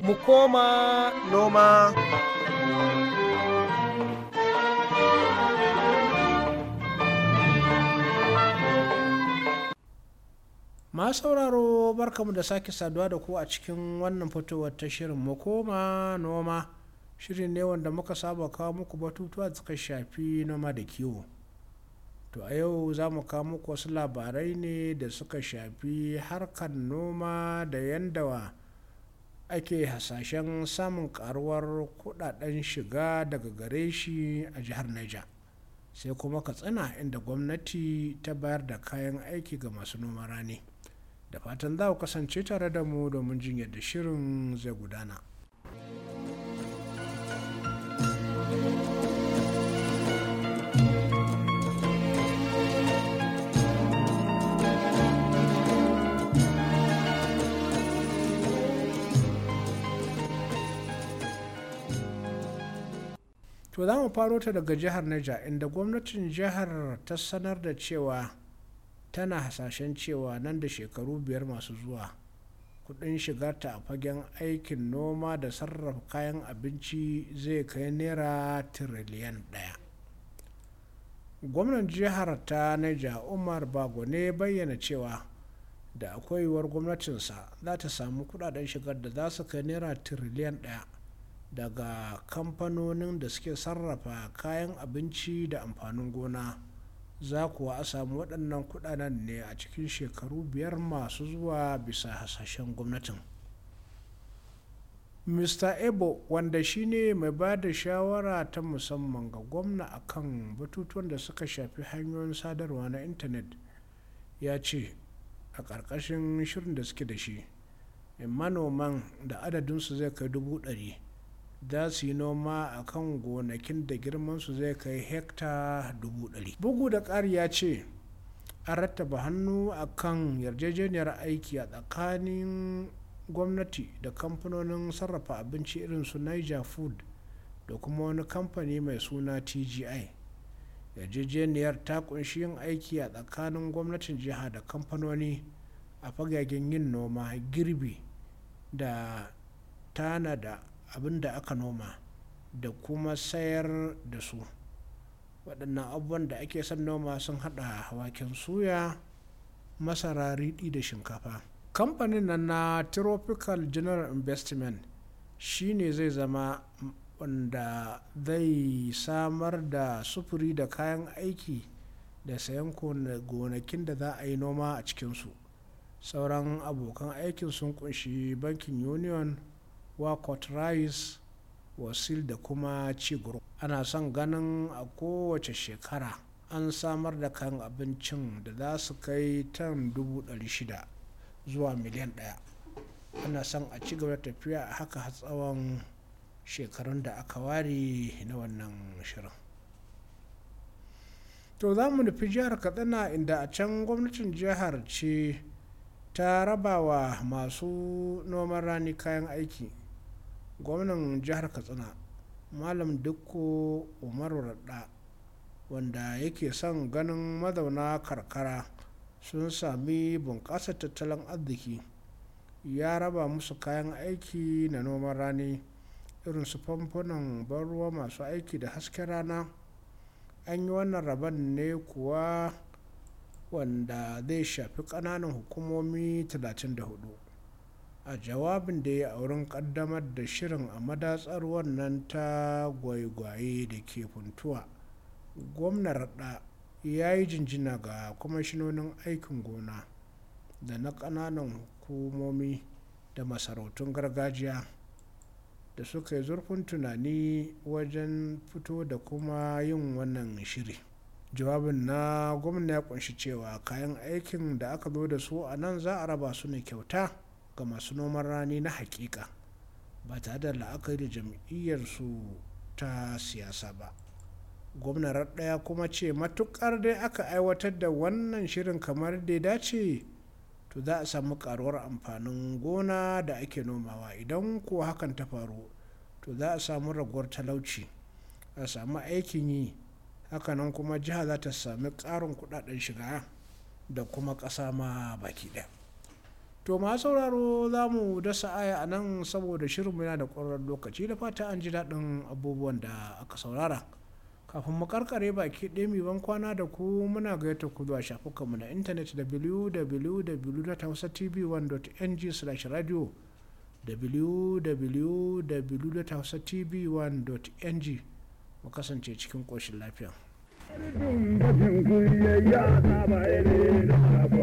mu koma noma. Ma sauraro barkamu da sake saduwa da ku a cikin wannan fitowar ta shirin mu koma noma shirin ne wanda muka saba kawo muku batutuwa da suka shafi noma da kiwo. To a yau za mu kawo muku wasu labarai ne da suka shafi harkar noma da yanda ake hasashen samun karuwar kudaden shiga daga gare shi a jihar Niger. Sai kuma Katsina inda gwamnati ta bayar da kayan aiki ga masu noma rani. Da fatan za ku kasance tare da mu domin jin yadda shirin zai gudana. to za mu faro ta daga jihar Niger inda gwamnatin jihar ta sanar da cewa tana hasashen cewa nan da shekaru biyar masu zuwa kudin shigarta a fagen aikin noma da sarrafa kayan abinci zai kai naira tiriliyan daya gwamnan jihar ta Niger umar bago ne bayyana cewa da akwai yiwuwar gwamnatinsa za ta samu kudaden shigar da za su kai naira tiriliyan daya daga kamfanonin da suke sarrafa kayan abinci da amfanin gona za kuwa a samu waɗannan kuɗaɗen ne a cikin shekaru biyar masu zuwa bisa hasashen gwamnatin mr ebo wanda shine mai ba da shawara ta musamman ga gwamna akan batutuwan da suka shafi hanyoyin sadarwa na intanet ya ce a ƙarƙashin shirin da suke da shi manoman da adadinsu zai kai dubu ɗari za su yi noma a kan gonakin da girmansu zai kai hekta dubu ɗari bugu da ƙari ya ce an rattaba hannu a kan yarjejeniyar aiki a tsakanin gwamnati da kamfanonin sarrafa abinci irin su niger food da kuma wani kamfani mai suna tgi yarjejeniyar ta kunshi yin aiki a tsakanin gwamnatin jiha da kamfanoni a fagagen yin noma girbi da tanada abin da aka noma da kuma sayar da su waɗannan abubuwan da ake son noma sun haɗa waken suya masara riɗi da shinkafa kamfanin nan na tropical general investment shine zai zama wanda zai samar da sufuri da kayan aiki da sayan gonakin da za a yi noma a cikinsu sauran abokan aikin sun kunshi bankin union wakot rice wasil da kuma ciguru ana son ganin a kowace shekara an samar da kayan abincin da za su kai tan shida zuwa miliyan ɗaya ana son a ci gaba da tafiya a haka tsawon shekarun da aka ware na wannan shirin to za mu nufi jihar katsina inda a can gwamnatin jihar ce ta raba wa masu noman rani kayan aiki gwamnan jihar katsina malam dukko umaru radda wanda yake son ganin mazauna karkara sun sami bunƙasar tattalin arziki ya raba musu kayan aiki na noman rani irin su famfunan ban ruwa masu aiki da hasken rana an yi wannan rabon ne kuwa wanda zai shafi ƙananan hukumomi 34 a jawabin da ya auren kaddamar da shirin a madatsar wannan ta gwaigwaye da ke funtuwa gwamnar da ya yi jinjina ga kwamishinonin aikin gona da na ƙananan hukumomi da masarautun gargajiya da suka yi zurfin tunani wajen fito da kuma yin wannan shiri jawabin na gwamna ya kunshi cewa kayan aikin da aka zo da su a nan za a raba su ne kyauta ga masu noman rani na hakika ba tare da la'akari da jam'iyyarsu ta siyasa ba gwamnan ɗaya kuma ce matukar dai aka aiwatar da wannan shirin kamar da ya dace to za a samu karuwar amfanin gona da ake nomawa idan kuwa hakan ta faru to za a samu raguwar talauci a samu aikin yi hakanan kuma jiha za ta sami ƙarin kudaden shiga da kuma ƙasa ma baki ɗaya to ma sauraro za mu dasa aya a nan saboda shirinmu yana da ƙwararren lokaci da fata an ji daɗin abubuwan da aka saurara kafin mu karkare baki ɗaya mai ban kwana da ku muna gayyata ku zuwa shafukanmu na intanet www.hausatv1.ng/radio www.hausatv1.ng mu kasance cikin ƙoshin lafiya.